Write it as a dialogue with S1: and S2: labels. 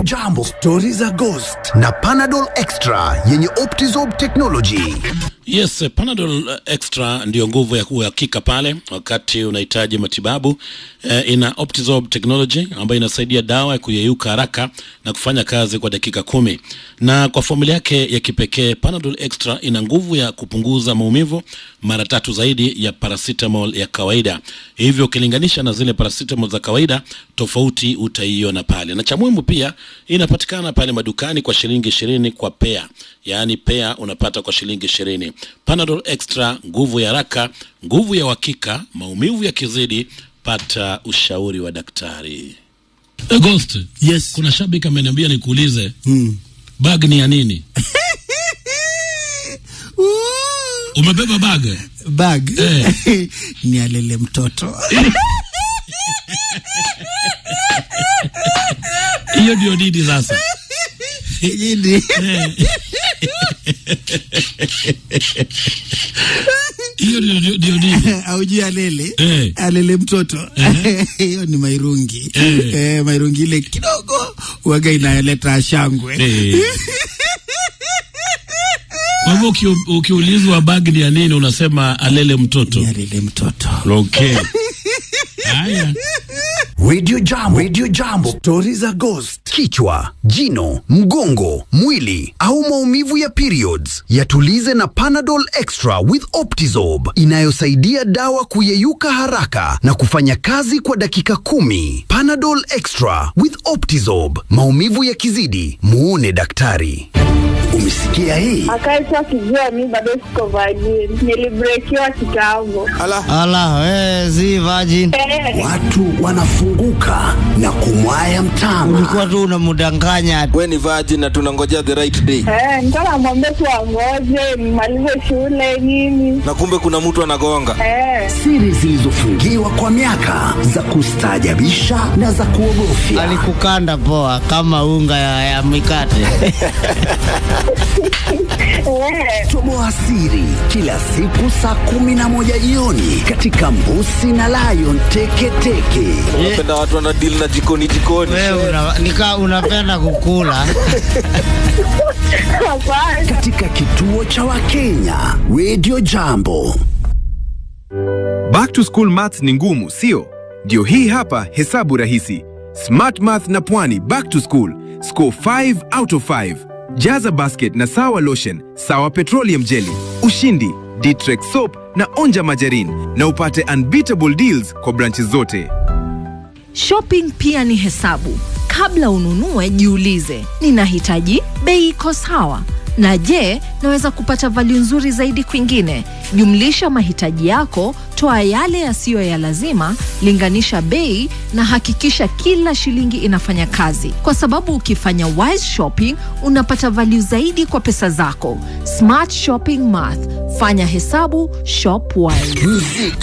S1: Jambo, stori za Ghost na Panadol Extra yenye Optizorb technology.
S2: Yes, Panadol Extra ndiyo nguvu ya uhakika pale wakati unahitaji matibabu. Eh, ina Optizorb technology ambayo inasaidia dawa ya kuyeyuka haraka na kufanya kazi kwa dakika kumi, na kwa formula yake ya kipekee Panadol Extra ina nguvu ya kupunguza maumivu mara tatu zaidi ya paracetamol ya kawaida. Hivyo ukilinganisha na zile paracetamol za kawaida, tofauti utaiona pale, na cha muhimu pia inapatikana pale madukani kwa shilingi ishirini kwa pea, yaani pea unapata kwa shilingi ishirini. Panadol Extra, nguvu ya haraka, nguvu ya uhakika. Maumivu yakizidi, pata ushauri wa daktari. Eh, Ghost,
S3: Yes.
S2: kuna shabiki ameniambia nikuulize
S3: Mm.
S2: bag ni ya nini? Umebeba bag?
S3: Bag
S2: Eh.
S3: ni alele mtoto
S2: Hiyo ndio nini sasa?
S3: Jini.
S2: Hiyo ndio ndio- ndio nini?
S3: aujui alele
S2: Eh.
S3: alele mtoto hiyo ni mairungi
S2: Eh.
S3: Eh, mairungi ile kidogo waga inaleta shangwe
S2: Eh. Kwa hivyo uki, ukiulizwa bag ni ya nini unasema alele mtoto.
S3: ni alele mtoto
S2: Okay. Haya.
S1: Radio Jambo, Radio Jambo, stori za Ghost. Kichwa, jino, mgongo, mwili au maumivu ya periods, yatulize na Panadol Extra with Optizorb inayosaidia dawa kuyeyuka haraka na kufanya kazi kwa dakika kumi. Panadol Extra with Optizorb, maumivu yakizidi, muone daktari. Umesikia hii?
S4: akaisha kijua mi bado siko vajini nilibrekiwa kitambo
S5: Ala, we, si virgin.
S4: Eh,
S1: Watu wanafunguka na kumwaya mtama.
S5: Ulikuwa tu unamdanganya.
S6: we ni virgin na tunangojea the right day
S4: eh, nilikuwa namwambia tu angoje nimalize shule nini
S6: na kumbe kuna mtu anagonga
S4: eh,
S1: Siri zilizofungiwa kwa miaka za kustaajabisha na za kuogofya.
S5: Alikukanda poa kama unga ya, ya mikate.
S4: eh,
S1: Toboa siri kila siku saa kumi na moja jioni katika Mbusi na Lion Teketeke.
S6: unapenda watu wana deal na jikoni jikoni
S5: Wewe una, nika unapenda kukula.
S4: hapana.
S1: katika kituo cha Wakenya Radio Jambo.
S7: Back to school maths ni ngumu, sio? Ndio hii hapa hesabu rahisi. Smart Math na Pwani back to school. Score 5 out of 5. Jaza basket na sawa lotion, sawa petroleum jelly, ushindi, Ditrex soap na onja majarin na upate unbeatable deals kwa branches zote.
S8: Shopping pia ni hesabu. Kabla ununue, jiulize, ninahitaji bei iko sawa, na je, naweza kupata value nzuri zaidi kwingine? Jumlisha mahitaji yako, toa yale yasiyo ya lazima, linganisha bei na hakikisha kila shilingi inafanya kazi, kwa sababu ukifanya wise shopping unapata value zaidi kwa pesa zako. Smart shopping math, fanya hesabu, shop wise.